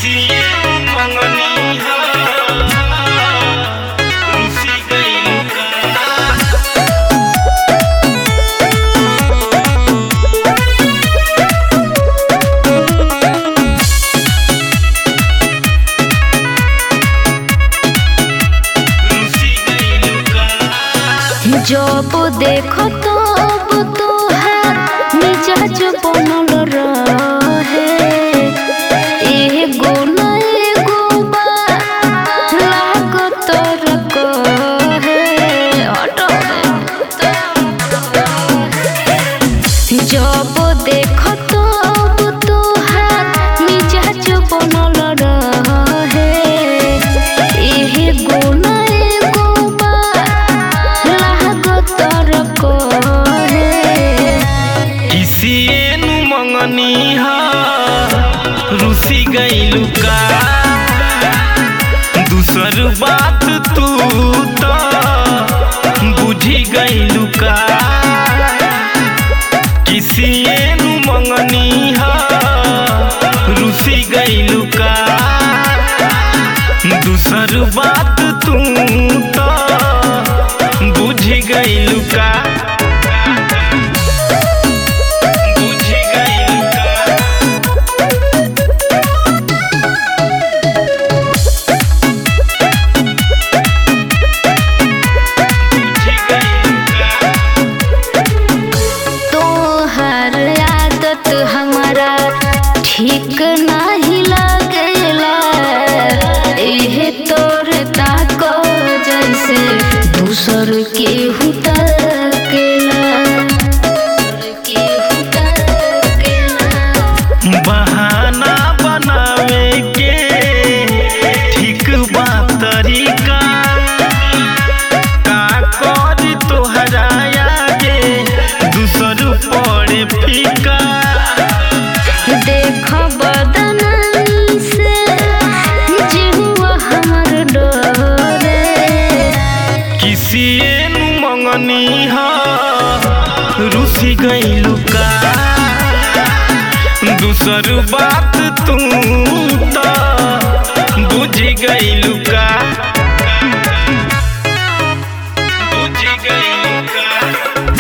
किसिए मंगनी हा रुसी गइल का रुसी गइल का जब देखो तब तोहार मिजाज बनल रहे एगो न एगो बात लागत रहे हटो रे। जब देखो तब तोहार मिजाज बनल रहे एगो न एगो बात लागत रहे किसिए नु मंगनी हा रुसी गइलु का दूसर बात तू तो बुझी गइलु का किसिए नु मंगनी हा रुसी गइलु का दूसर बात तू तो बुझी गइलु का बुझी गइलु का बुझी गइलु का तोहर आदत हमारा ठीक नाही लागेला एहे तोर ताको जैसे दूसर के हुटकेला के हुटकेला बहाना बनावे के ठीक बा तरीका का करी तोहरा आगे दूसर पड़े फीका देख बदन से जिहुआ हमर डरे किसिए नु मंगनी हा रुसी गइलु का दूसर बात तू तो बुझी गइलु का बुझी गइलु का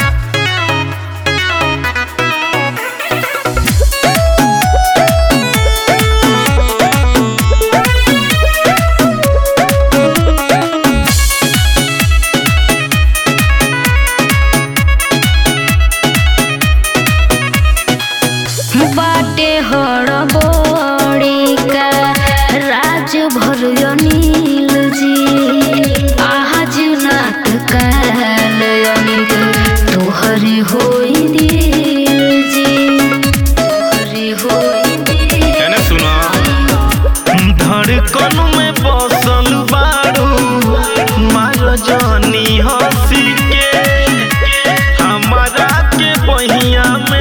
बाटे हड़बड़ी का राज भर अनिल जी आज नाथ काल अनिल तोहरे होई दिल जी तोहरे होई दिल एने सुना धड़कन में बसल बारू मार जानी हंसी के हमारा के बहिया में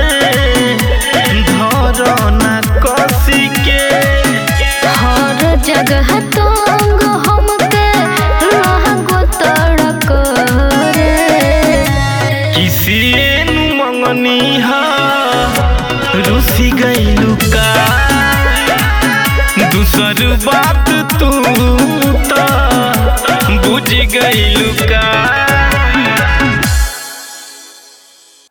धरना कसी के हर जगह तंग हमके लागो तड़क रे किसिए नु मंगनी हा रुसी गइलु का दूसर बात तू तो बुझ गइलु का